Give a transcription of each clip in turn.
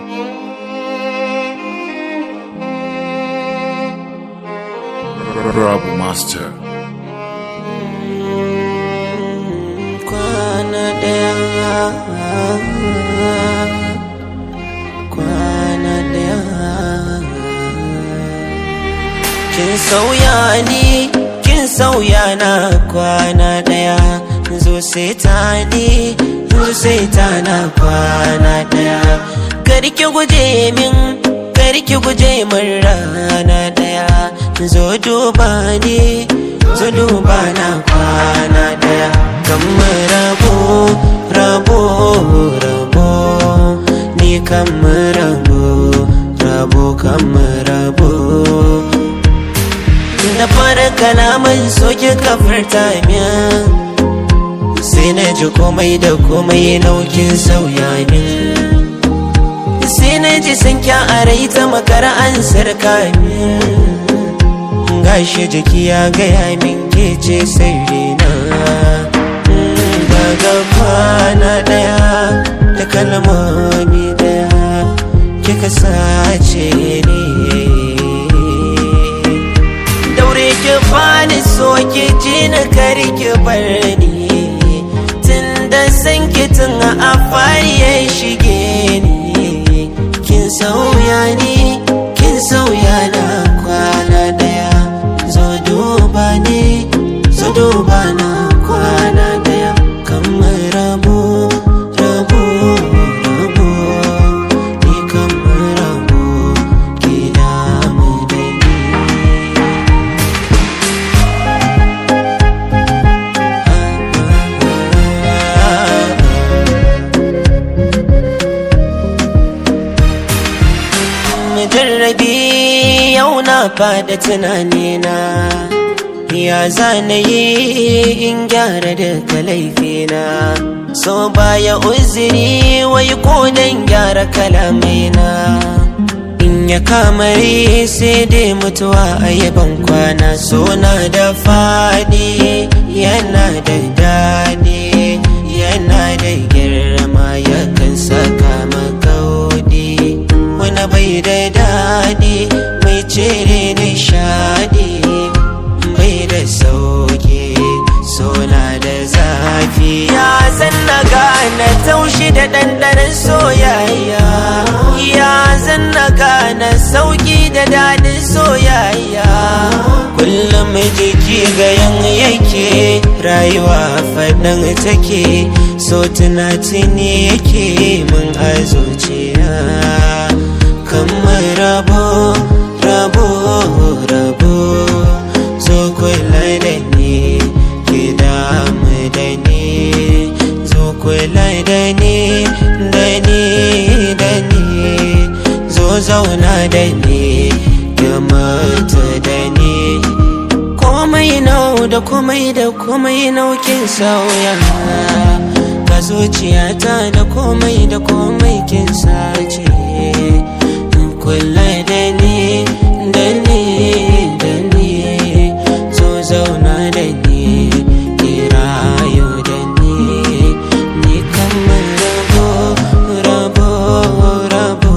Rabu Master. kwana daya kwana daya kin sauya ni kin sauya na kwana daya zo sai ta ni zo sai ta na kwana daya karki guje min karki guje min rana daya zo duba ni zo duba na kwana daya kamar rabo rabo rabo ni kamar rabo rabo kamar rabo da fara kalaman soke kafarta min sai na ji komai da komai naukin sauya min sai na ji sun kya a rai ta makara an sarka min gashi jiki ya gaya min ke ce sirrina daga kwana daya da kalmomi daya kika sace ne daure ki fani so ki ji na kari ki bar ni tun da san ki tun a fari ya shige ni kin sauya ni kin sauya na kwana daya zo duba ni zo duba na kwana daya kamar rabo rabo rabo ni kamar rabo ki damu da ni jarrabi yau na fada tunanina ya zana yi in gyara daga laifina so baya uzuri wai ko dan gyara kalamaina in ya kamari sai dai mutuwa a yaban kwana so na da fadi yana da daɗi yana da girma yakan saka makaudi wani bai da daɗi mai cire nishadi bai da sauki sona da zafi ya zan na gane taushi da ɗanɗanon soyayya ya zan na gane sauki da daɗin soyayya kullum jiki ga yan yake rayuwa faɗin take so tunatuni yake mun a zuciya kamar rabo rabo rabo zo kula da ni ki damu da ni zo kula da ni da ni da ni zo zauna da ni ki mutu da ni komai nau da komai da komai naukin sauya ga zuciyata da komai da komai kin sace kula da ni da ni da ni zo zauna da ni ki rayu da ni ni kamar rabo rabo rabo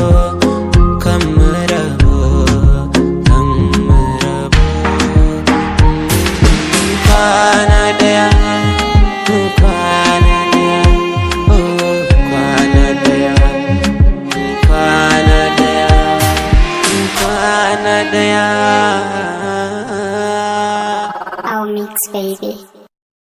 kamar rabo kamar rabo kwana daya kwana daya oh kwana daya kwana daya kwana daya Our mix, baby.